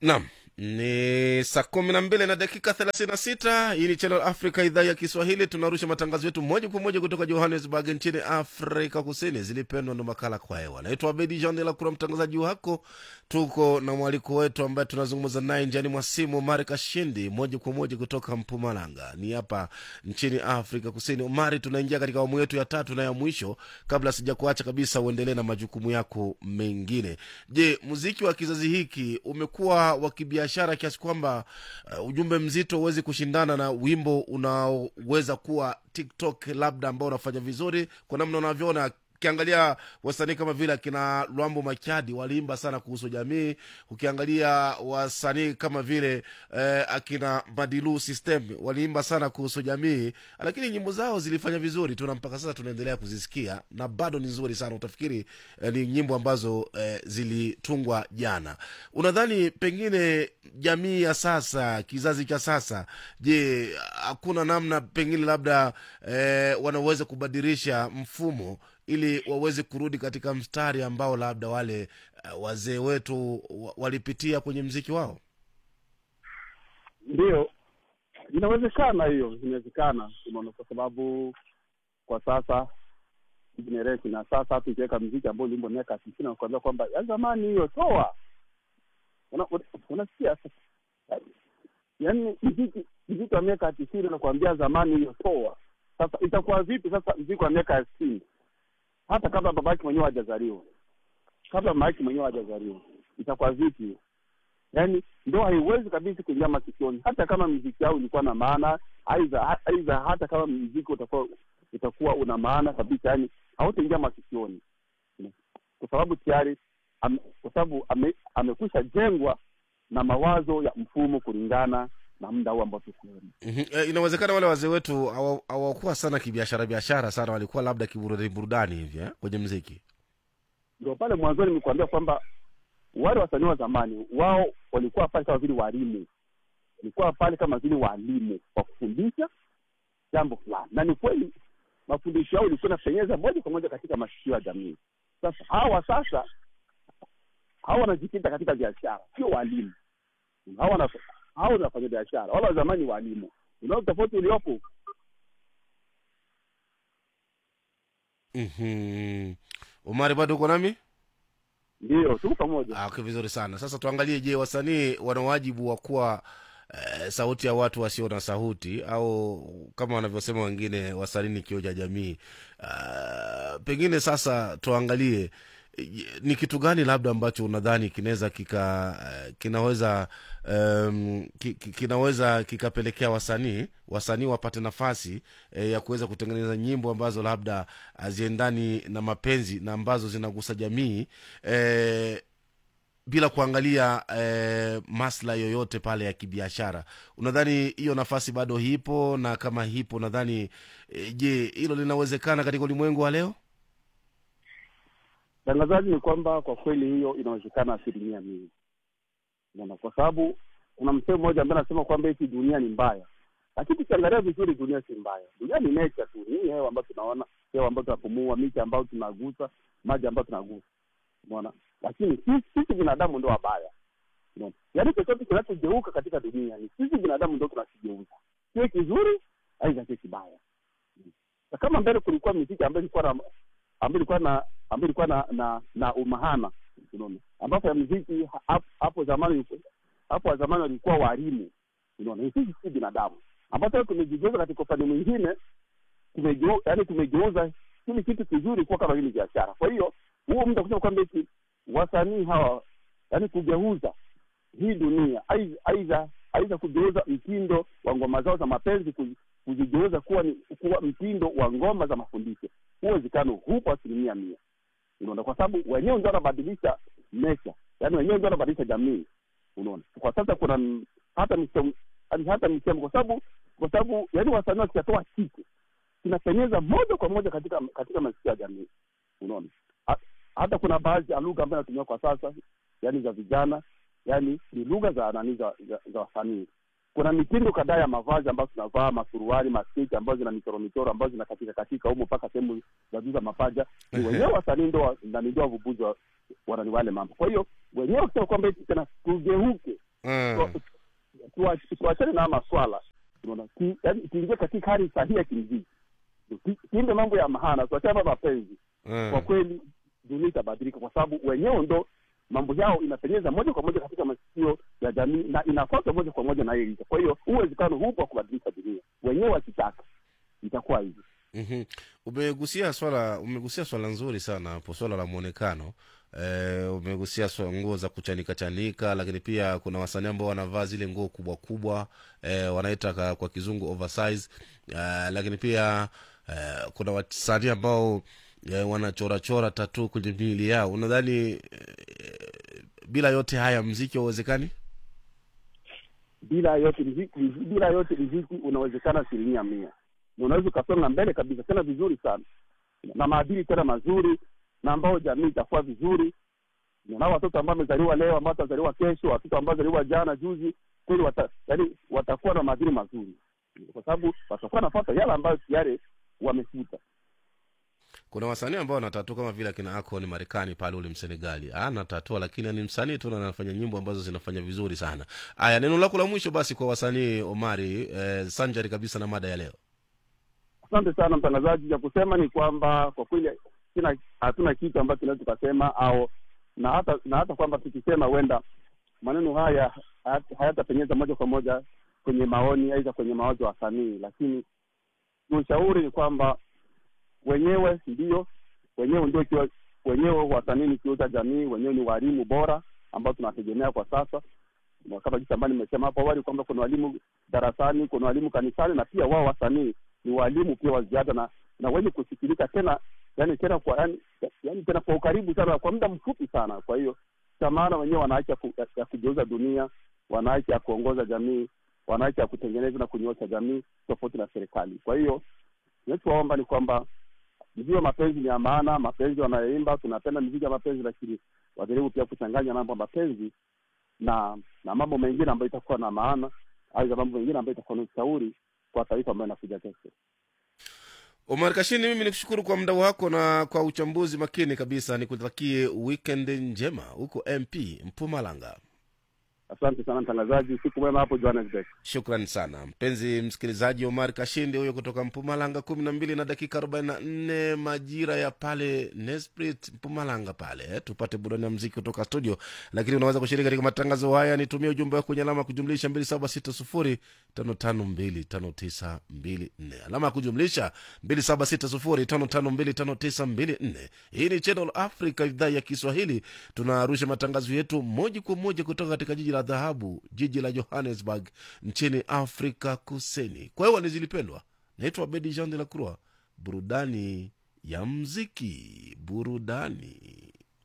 Naam, ni saa kumi na mbili na dakika thelathini na sita. Hii ni Channel Africa, idhaa ya Kiswahili. Tunarusha matangazo yetu moja kwa moja kutoka Johannesburg nchini Afrika Kusini. Zilipendwa ndo makala kwa hewa. Naitwa Abedi Jean de la Kura, mtangazaji wako. Tuko na mwaliko wetu ambaye tunazungumza naye njiani mwa simu, Omari Kashindi, moja kwa moja kutoka Mpumalanga, ni hapa nchini Afrika Kusini. Omari, tunaingia katika awamu yetu ya tatu na ya mwisho. Kabla sija kuacha kabisa, uendelee na majukumu yako mengine. Je, muziki wa kizazi hiki umekuwa wa kibiashara kiasi kwamba uh, ujumbe mzito huwezi kushindana na wimbo unaoweza kuwa TikTok labda ambao unafanya vizuri kwa namna unavyoona ukiangalia wasanii kama vile akina Lwambo Makiadi waliimba sana kuhusu jamii. Ukiangalia wasanii kama vile eh, akina Madilu System waliimba sana kuhusu jamii, lakini nyimbo zao zilifanya vizuri tu na mpaka sasa tunaendelea kuzisikia na bado ni nzuri sana. Utafikiri eh, ni nyimbo ambazo eh, zilitungwa jana. Unadhani pengine jamii ya sasa, kizazi cha sasa, je, hakuna namna pengine labda eh, wanaweza kubadilisha mfumo ili waweze kurudi katika mstari ambao labda wale uh, wazee wetu wa- walipitia kwenye mziki wao Ndio, inawezekana, hiyo inawezekana, unaona, kwa sababu kwa sasa generation na sasa, hata ukiweka mziki ambao ulimbo miaka sitini nakuambia kwamba ya zamani hiyo toa, Una- una- unasikia sasa, yaani mziki mziki wa miaka tisini nakuambia zamani hiyo toa. Sasa itakuwa vipi sasa mziki wa miaka ya sitini hata kabla babake mwenyewe hajazaliwa, kabla mama yake mwenyewe hajazaliwa, itakuwa vipi? yaani ndo haiwezi kabisa kuingia masikioni, hata kama mziki yao ilikuwa na maana, aidha aidha, hata kama mziki utakuwa utakuwa una maana kabisa, yani hautaingia masikioni, kwa sababu tayari ame, kwa sababu ame, amekwisha jengwa na mawazo ya mfumo kulingana na muda huu ambao tuko mm-hmm. E, inawezekana wale wazee wetu hawa- hawakuwa sana kibiashara biashara sana, walikuwa labda kiburudani burudani hivi eh, kwenye mziki ndio pale mwanzoni nimekuambia kwamba wale wasanii wa zamani wao walikuwa pale kama vile walimu, walikuwa pale kama vile walimu wa kufundisha jambo fulani, na ni kweli mafundisho yao ilikuwa inapenyeza moja kwa moja katika masikio ya jamii. Sasa hawa sasa hawa wanajikita katika biashara, sio walimu. Hawa wana- hawa ni wafanya biashara, wale wa zamani walimu. Unaona tofauti uliopo? mm-hmm. Umari, bado uko nami? Ndio, tuko pamoja. Ah, okay, vizuri sana. Sasa tuangalie, je, wasanii wana wajibu wa kuwa eh, sauti ya watu wasio na sauti au kama wanavyosema wengine, wasanii ni kioo cha jamii. Ah, pengine sasa tuangalie eh, ni kitu gani labda ambacho unadhani kinaweza kika eh, kinaweza um, ki, ki- kinaweza kikapelekea wasanii wasanii wapate nafasi eh, ya kuweza kutengeneza nyimbo ambazo labda haziendani na mapenzi na ambazo zinagusa jamii eh, bila kuangalia eh, maslahi yoyote pale ya kibiashara. Unadhani hiyo nafasi bado hipo? Na kama hipo, nadhani eh, je, hilo linawezekana katika ulimwengu wa leo? Tangazaji ni kwamba kwa kweli hiyo inawezekana asilimia mia, unaona, kwa sababu kuna msemo mmoja ambaye anasema kwamba hiki dunia ni mbaya, lakini tukiangalia vizuri, dunia si mbaya. Dunia ni nature tu, ni hewa ambayo tunaona, hewa ambayo tunapumua, miti ambayo tunagusa, maji ambayo tunagusa, unaona. Lakini sisi sisi binadamu ndio wabaya, unaona. Yaani chochote kinachogeuka katika dunia ni sisi binadamu ndio tunakigeuza, sio kizuri aidha sio kibaya. Na kama mbele kulikuwa miziki ambayo ilikuwa na ambayo ilikuwa na ambayo ilikuwa na na, na umahana unaona, ambapo ya muziki ha- hapo- hapo zamani hapo zamani walikuwa walimu, unaona, ni sisi si binadamu, ambapo sasa tumejigeuza katika upande mwingine, tumegeu yani tumegeuza kile kitu kizuri kuwa kama vile biashara. Kwa hiyo huo mtu kusema kwamba eti wasanii hawa yani kugeuza hii dunia aidha aidha aidha kugeuza mtindo wa ngoma zao za mapenzi kuzi- kuzigeuza kuwa ni kuwa mtindo wa ngoma za mafundisho, huo uwezekano hupo asilimia mia, unaona, kwa sababu wenyewe ndio wanabadilisha mesha, yaani wenyewe ndio wanabadilisha jamii, unaona. Kwa sasa kuna m- hata misemo yaani hata misemo, kwa sababu kwa sababu yaani wasanii wakishatoa kitu kinapenyeza moja kwa moja katika katika masikio ya jamii, unaona. Ha- Hata kuna baadhi ya lugha ambayo inatumiwa kwa sasa, yaani za vijana, yaani ni lugha za nani za, za, za wasanii kuna mitindo kadhaa ya mavazi ambayo tunavaa, masuruali, masketi ambazo zina michoro michoro ambazo zinakatika katika humo mpaka sehemu za juu za mapaja. Ni wenyewe wasanii ndo nani ndo wavubuzi wa wanani wale mambo. Kwa hiyo wenyewe kusema kwamba eti tena tugeuke mm. Tuwa- tuachane na haya maswala unaona Ki- yaani tuingie katika hali sahihi ya kimziki Tu- tuimbe mambo ya mahana tuachane na mapenzi kwa mm. kweli dunia itabadilika kwa sababu wenyewe ndo mambo yao inapenyeza moja kwa moja katika masikio ya jamii na inafuata moja kwa moja na hiyo kwa hiyo huu uwezekano hupo wa kubadilisha dunia wenyewe wakitaka itakuwa hivyo Mhm. umegusia swala umegusia swala nzuri sana hapo swala la mwonekano e, umegusia swala nguo za kuchanika chanika lakini pia kuna wasanii ambao wanavaa zile nguo kubwa kubwa e, wanaita ka- kwa kizungu oversize e, lakini pia e, kuna wasanii ambao e, wanachorachora tatu kwenye miili yao unadhani e, bila yote haya mziki hauwezekani bila yote mziki, bila yote mziki unawezekana asilimia mia na unaweza ukasonga mbele kabisa tena vizuri sana na maadili tena mazuri na ambao jamii itakuwa vizuri na watoto ambao wamezaliwa leo ambao watazaliwa kesho watoto ambao wazaliwa jana juzi kweli wata, yani watakuwa na maadili mazuri kwa sababu watakuwa nafata yale ambayo tayari wamefuta kuna wasanii ambao wanatatua kama vile akina akon marekani pale ule msenegali anatatua lakini ni msanii tu na anafanya nyimbo ambazo zinafanya vizuri sana aya neno lako la mwisho basi kwa wasanii omari eh, sanjari kabisa na mada ya leo asante sana mtangazaji ya kusema ni kwamba kwa kweli sina hatuna kitu ambacho tunaweza tukasema au na hata na hata kwamba tukisema huenda maneno haya hayat- hayatapenyeza moja kwa moja kwenye maoni aidha kwenye mawazo ya wasanii lakini ushauri ni kwamba wenyewe ndio wenyewe ndio kiwa, wenyewe wasanii ni kioo cha jamii wenyewe ni walimu bora ambao tunategemea kwa sasa Na kama jinsi ambayo nimesema hapo awali kwamba kuna walimu darasani kuna walimu kanisani na pia wao wasanii ni walimu pia wa ziada na na wenye kusikilika tena yani tena kwa yani, yani tena kwa ukaribu sana kwa muda mfupi sana kwa hiyo cha maana wenyewe wana haki ya, ku, ya, ya kugeuza dunia wana haki ya kuongoza jamii wana haki ya kutengeneza na kunyoosha jamii tofauti na serikali kwa hiyo nachowaomba ni kwamba ndio mapenzi ni ya maana mapenzi wanayoimba tunapenda miziki ya mapenzi lakini wajaribu pia kuchanganya mambo ya mapenzi na na mambo mengine ambayo itakuwa na maana aidha mambo mengine ambayo itakuwa na ushauri kwa taifa ambayo inakuja kesho omar kashini mimi nikushukuru kwa muda wako na kwa uchambuzi makini kabisa nikutakie weekend njema huko mp mpumalanga asante sana mtangazaji siku mwema hapo johannesburg shukran sana mpenzi msikilizaji omar kashindi huyo kutoka mpumalanga kumi na mbili na dakika arobaini na nne majira ya pale nesprit mpumalanga pale eh, tupate burani ya mziki kutoka studio lakini unaweza kushiriki katika matangazo haya nitumie ujumbe wako kwenye alama ya kujumlisha mbili saba sita sufuri tano tano mbili tano tisa mbili nne alama ya kujumlisha mbili saba sita sufuri tano tano mbili tano tisa mbili nne hii ni channel africa idhaa ya kiswahili tunarusha matangazo yetu moja kwa moja kutoka katika jiji la dhahabu jiji la johannesburg nchini afrika kusini kwa hiyo nizilipendwa naitwa bedi jean de la croix burudani ya mziki burudani